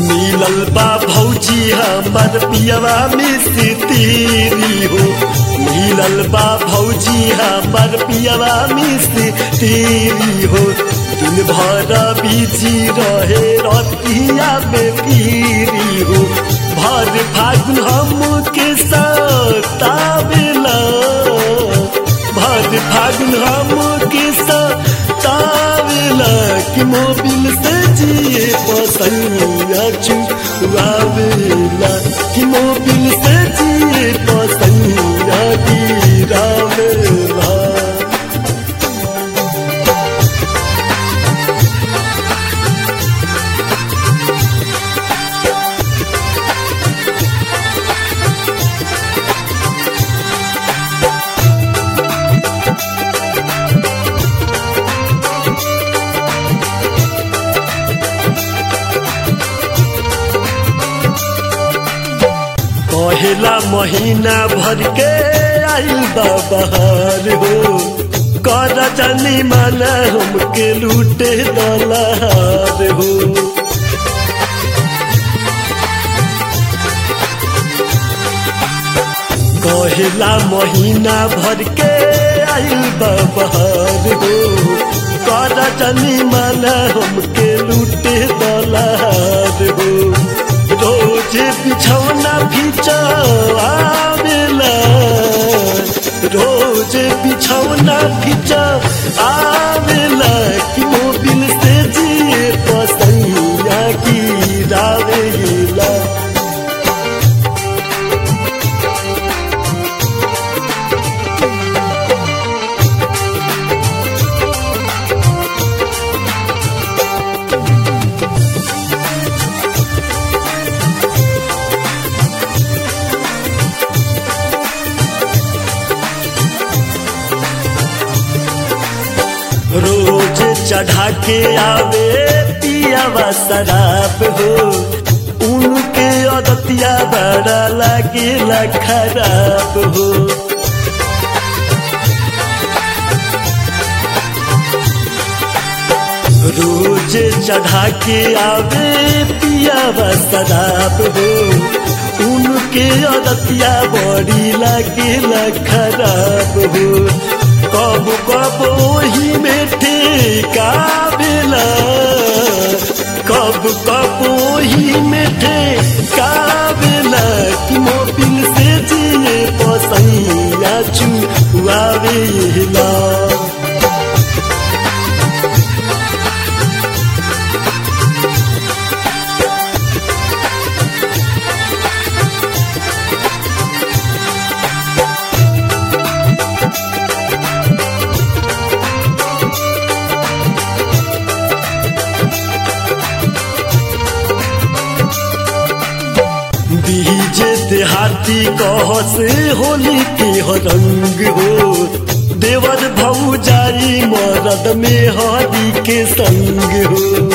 मिलल बा भौजी हमर पियवा में से तेरी हो मिलल बा भौजी हमर पियवा में से तेरी हो दिन भर बिजी रहे रतिया में पीरी हो भर फागुन हम के सतावेला भर फागुन हम के सतावेला कि मोबिल से जिए पसैया चुआवेला कि मोबिल से जिए पसैया गिरावेला पहला महीना भर के आइल बा बहार हो कर जानी माना हमके लूटे दलार हो कहला महीना भर के आइल बा बहार हो कर जानी माना हमके लूटे दलार हो रोज बिछौना आवेला रोज बिछौना आवेला कि मोबिल से जिए पसैया गिरावेला रोज चढ़ा के आवे पियावा शराब हो उनके अदतिया बड़ा लागेला खराब हो रोज चढ़ा के आवे पियावा शराब हो उनके अदतिया बड़ी लागेला खराब हो कब कब ही में ठेकावेला कब कब ही में ठेकावेला कि मोबिल से जिए पसैया चुआवेला बीजे देहाती कह से होली के हो रंग हो देवर भौजाई मरद में हरी के संग हो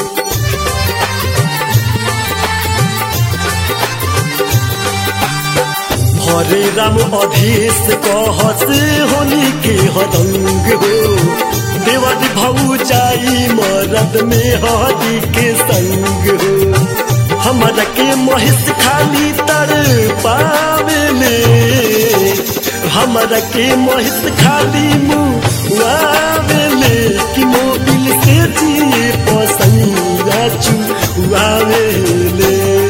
हरे राम अधेश कह से होली के हो रंग हो देवर भौजाई मरद में हरी के संग हो हमरा के महिष खाली तर पावेले हमरा के महिष खाली मुआवेले कि मोबिल से जिए पसैया चुआवेले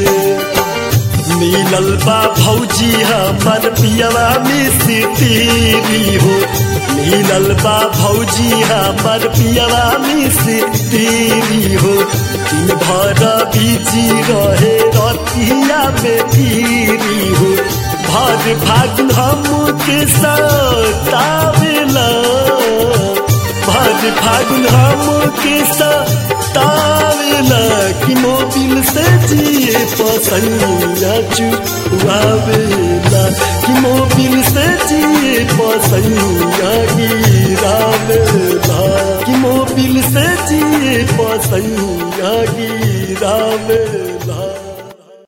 मिलल बा भौजी हमर पियवा में से तेरी हो मिलल बा भौजी हमर पियवा में से तेरी हो दिन भर बिजी रहे रतिया में पीरी हो भर फागुन हम के सतावेला भर फागुन हम के सतावेला कि मोबिल से जिए पसैया चुआवेला कि मोबिल से जिए पसैया गिरावेला कि मोबिल से जिए पसैया गिरावेला